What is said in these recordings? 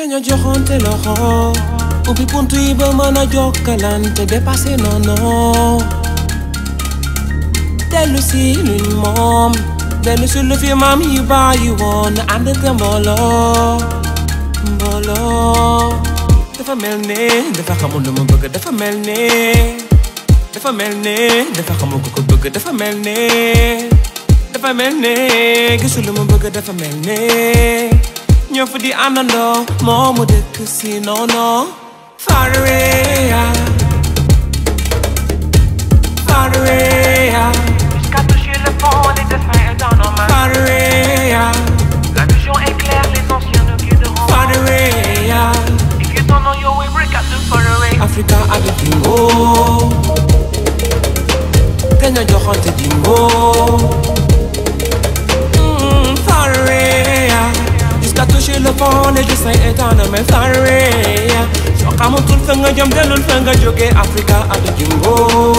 te ñu joxonte loxo ubbi buntu yi ba mën a jokkalante dépassé noonu dellu si luñ moom dellu si lu fi maam yi bàyyi woon ànd te mbooloo mbooloo dafa mel ne dafa xamul lu mu bëgg dafa mel ne dafa mel ne dafa xamul ku ko bëgg dafa mel ne dafa mel ne gisul lu mu bëgg dafa mel ne ñoo fi di àndandoo moo mu dëkk si noonu far away yeah. far away yeah. Jusqu'à toucher le fond, les destins est dans nos mains. far away yeah. La vision est claire, les anciens nous guideront. far away yeah. Et que ton nom, yo, we break out the far away. Africa ak Jingo te ñu joxante Jingo Mm, far away yeah. jusqu'à toucher le fond le destin est en nos mains far away yeah. soo xamatul fa nga jëm dellul fa nga jóge Africa ak Jingo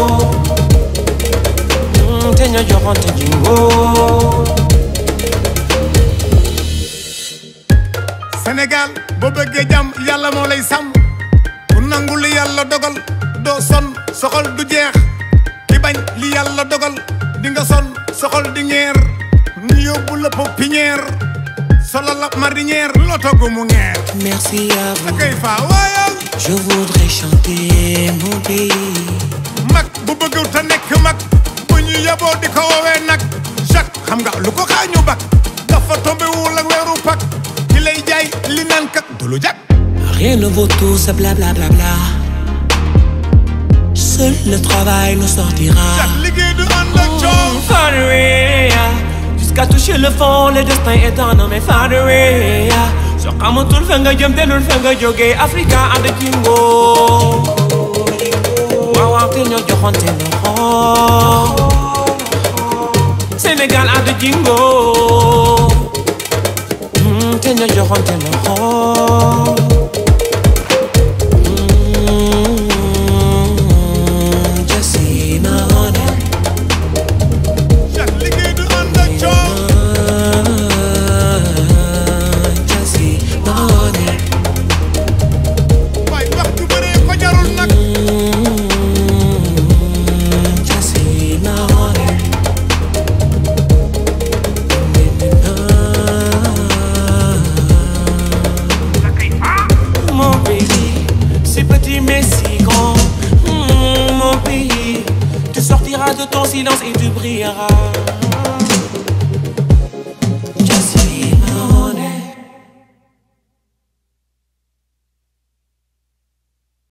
Mm, te ñu joxante Jingo Sénégal boo bëggee jàmm yàlla moo lay sàmm ku nangu li yàlla dogal doo son soxol du jeex ki bañ li yàlla dogal di nga son soxol di ñeer ñu yóbbu la pépinière solo la marinière loo togg mu ngeer merci à vous akay faa waayal je voudrais chanter mon pays mag bu bëgg te nekk mag bu ñu yeboo di ko woowee nag Jacques xam nga lu ko xaañu bak dafa tombé wul ak weeru pak ki lay jaay li naan kat du lu jag Rien ne vaut tout ce blablabla. Bla, Seul le travail nous sortira. Jacques liggéey du ànd ak coow Far away, yeah. Jusqu'à toucher le fond, le destin est dans nos mains. Far away, yeah. soo xamatul fa nga jëm dellul fa nga jóge Africa ànd Jingo. waaw waaw te ñoo joxonte loxo. Sénégal ànd Jingo. Mm, te ñoo joxonte loxo. Mm, just see my honor. Jacques liggéey du ànd ak coow Just see my honor. waay wax du bëree ko jarul nag Just see my honor. Mon pays, si petit mais si grand. Mm, Mon pays, tu sortiras de ton silence et tu brilleras.